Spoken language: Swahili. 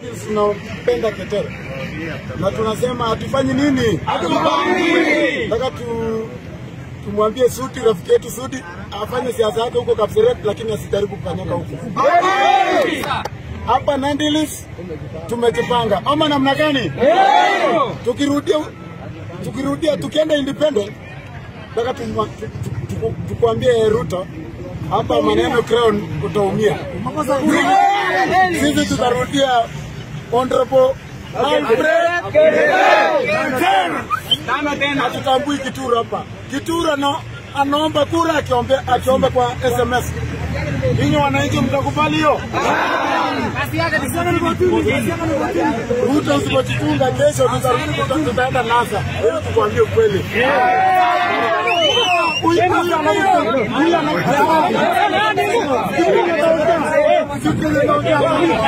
Tunapenda Ketere na tunasema hatufanyi nini, nataka tu tumwambie Sudi, rafiki yetu Sudi afanye siasa yake huko Kapseret, lakini asijaribu kufanyika huko hapa Nandilis. Tumejipanga ama namna gani? Tukirudia tukirudia tukienda independent, nataka tumwa- tu- tu- tu- tukwambie Ruto hapa maneno crown utaumia. Sisi tutarudia honorable Alfred hatutambui Kituru hapa. Kituru ana, anaomba kura akiombe, akiomba kwa SMS. Ninyi wananchi mtakubali hiyo? Ruto usipojichunga kesho tutarudi tuta- tutaenda NASA. Ili tukwambie ukweli. Huyu huyu anaongea. Huyu anaongea.